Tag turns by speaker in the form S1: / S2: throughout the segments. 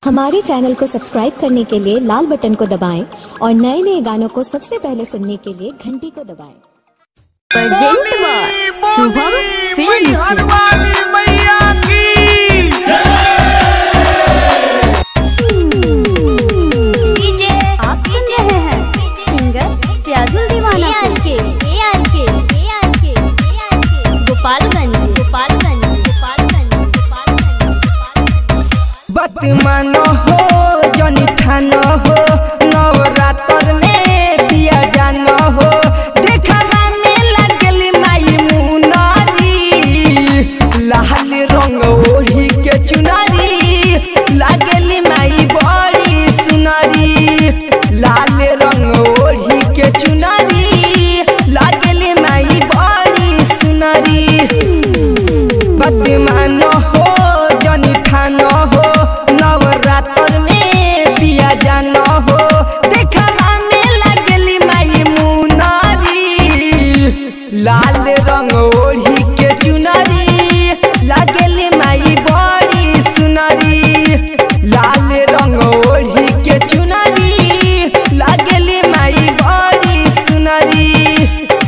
S1: हमारे चैनल को सब्सक्राइब करने के लिए लाल बटन को दबाएं और नए नए गानों को सबसे पहले सुनने के लिए घंटी को दबाएं
S2: प्रेजेंट बाय शुभम फिल्म्स
S3: वाली मैया की
S2: डीजे आप सुन रहे हैं सिंगर सियाजुल दीवाना के एआर के एआर के एआर के गोपालगंज गोपालगंज गोपालगंज गोपालगंज
S4: बत मानो हो जनी ठानो हो नवरात्र में पिया जानो हो देखला में लगल माई मुनारी लाल रंग ओढ़ी के चुनारी लागल माई बड़ी सुनारी लाल रंग ओढ़ी के चुनारी लागल माई बड़ी सुनारी बदमानो हो जनी खानो हो नवरात्र में पिया जानो हो देखला में लगली माई मुनारी लाल रंग ओढ़ी के चुनरी लगली माई बड़ी सुनरी लाल रंग ओढ़ी के चुनरी लगली माई बड़ी सुनरी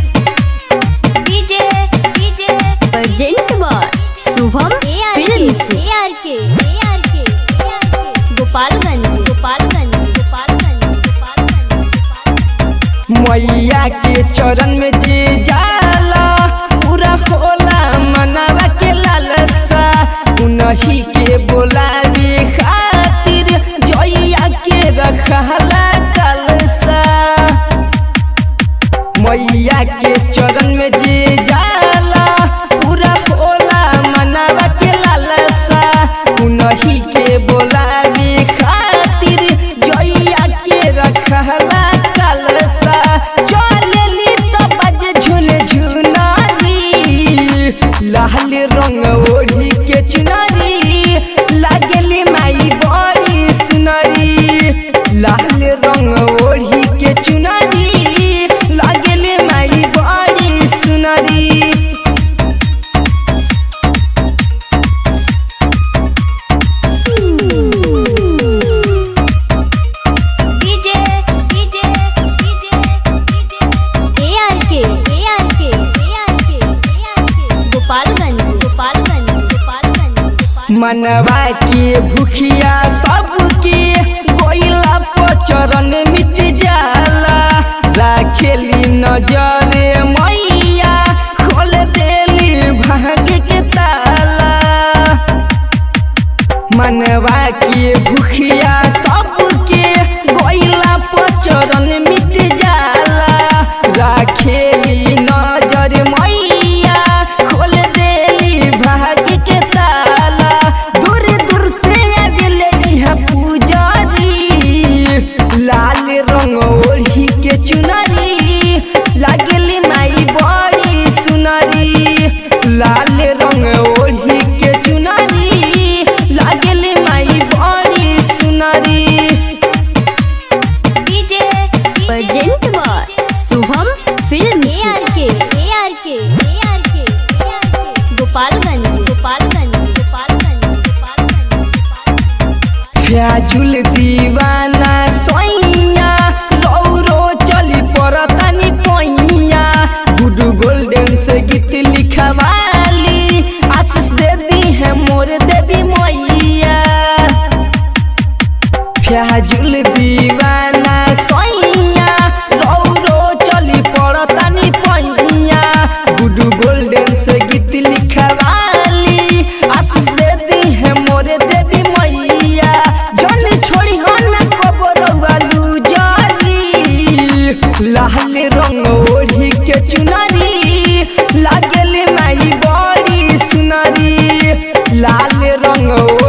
S2: DJ DJ present by Shubham films AR के एआर के एआर के गोपालगंज गोपालगंज गोपालगंज गोपालगंज
S4: मैया के चरण में जे जाला पूरा होला मनावा के लालसा उनही के बोलावे खातिर जइया के रखला कलसा मैया के चरण में जे जाला पूरा होला मनावा के लालसा उनही के बोलावे खातिर जइया के रखला कलसा चलेली तो बज झुन झुनारी लाल रंग ओढ़ी के चुनारी लागली माई बड़ी सुनरी लाल रंग ओढ़ी के चुनारी लागली माई बड़ी सुनरी
S2: डीजे डीजे डीजे एआर के एआर के एआर के एआर के गोपालगंज गोपालगंज गोपालगंज गोपालगंज
S4: मनवा के भूखिया सबके गोइला पचरन मिट जाला राखेली नजरे मैया खोल देली भाग्य के ताला मनवा के भूखिया सबके गोइला पचरन मिट जाला राखेली नजर मैया खोल देली भाग्य के ताला दूर दूर से आवेले इहा पुजारी लाल रंग ओढ़ी के चुनरी लागली माई बड़ी सुनरी लाल रंग ओढ़ी के चुनरी लागली माई बड़ी सुनरी
S2: DJ present by Shubham films AR के एआर के एआर के एआर के गोपालगंज गोपालगंज गोपालगंज गोपालगंज गोपालगंज
S4: फ्याजुल दीवाना सोइया रौरो चली परतानी पैया गुडू गोल्डन से गीत लिखवाली आशीष दे दी है मोर देवी मैया फ्याजुल दीवाना सोइया रौरो चली परतानी पैया गुडू गोल्डन से गीत लिखवाली आशीष दे दी है मोर देवी मैया जन छोड़ी हन कबरवा लूजारी लाल रंग ओढ़ी के चुनरी लागल माई बड़ी सुनरी लाल रंग